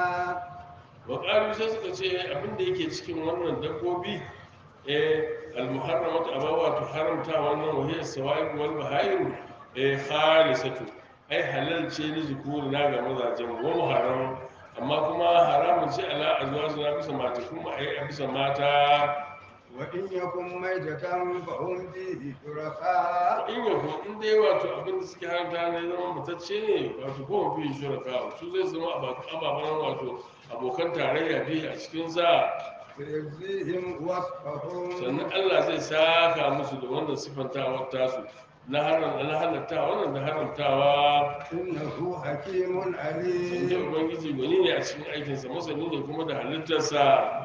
wa sai suka ce abin da yake cikin wannan dabbobi eh al-muharramat abawa to haramta wannan wahiyar sawa'iq wal bahayim eh khalisatu ai halal ce ni zukuri na ga mazajen wa muharram amma kuma haramun ce ala azwajina bisa mata kuma ai a bisa mata وإن يكن ميتة فهم فيه شركاء in ya ko in dai wato abin da suke haramta ne zama mutacce ne wato ko fi shuraka su zai zama aba- ababen wato abokan tarayya biyu a cikin sa سيجزيهم وصفهم sannan Allah zai saka musu da wannan sifantawar tasu na haram na halatta wannan da haramtawa إنه حكيم sun عليم ce ubangiji gwani ne a cikin aikinsa masani ne kuma da halittarsa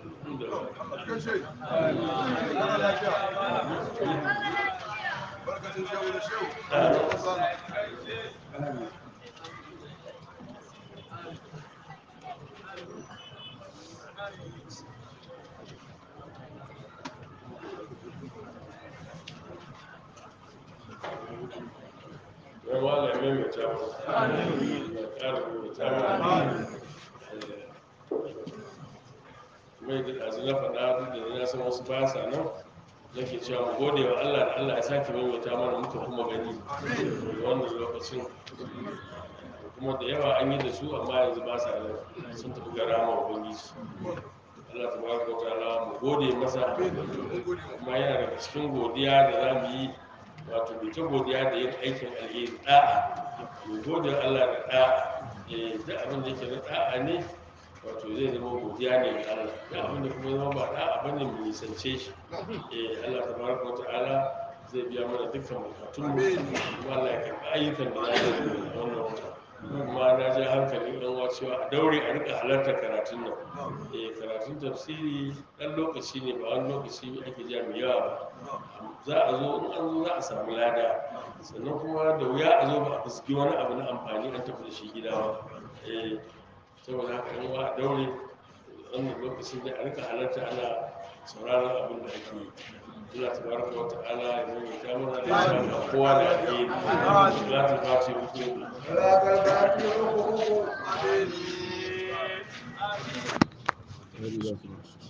barkacin shehu da shehu wai wala ya maimaita mu ya ƙara maimaita mu mai da ɗazu na faɗa duk da na san wasu ba sa nan nake cewa mu gode wa Allah da Allah ya sake maimaita mana muka kuma gani da wannan lokacin kuma da yawa an yi da su amma yanzu ba sa nan sun tafi ga rama ubangiji Allah ta baraka wa ta'ala mu gode masa kuma yana daga cikin godiya da za mu yi wato bai ta godiya da yin aikin alheri da'a mu gode wa Allah da da'a eh duk abin da yake na da'a ne wato zai zama godiya ne ga Allah duk abin da kuma zama ba da'a bane mu nisance shi eh Allah tabaraka wa ta'ala zai biya mana dukkan bukatun mu kuma Allah ya karɓi ayyukan da za mu yi a wannan wata kuma na ji hankalin ɗan uwa cewa a daure a rika halartar karatun nan eh karatun tafsiri ɗan lokaci ne ba wani lokaci ake ja mai yawa ba za a zo in an zo za a samu lada sannan kuma da wuya a zo ba a fuski wani abu na amfani an tafi da shi gida ba eh saboda haka yan uwa a daure wannan lokacin da a rika halarta ana sauraron abin da ake yi Allah tabaraka wa ta'ala ya nuna ta mana da ya ga kowa da alheri za ta fati hukumu ولا كالباقي حقوق Amin.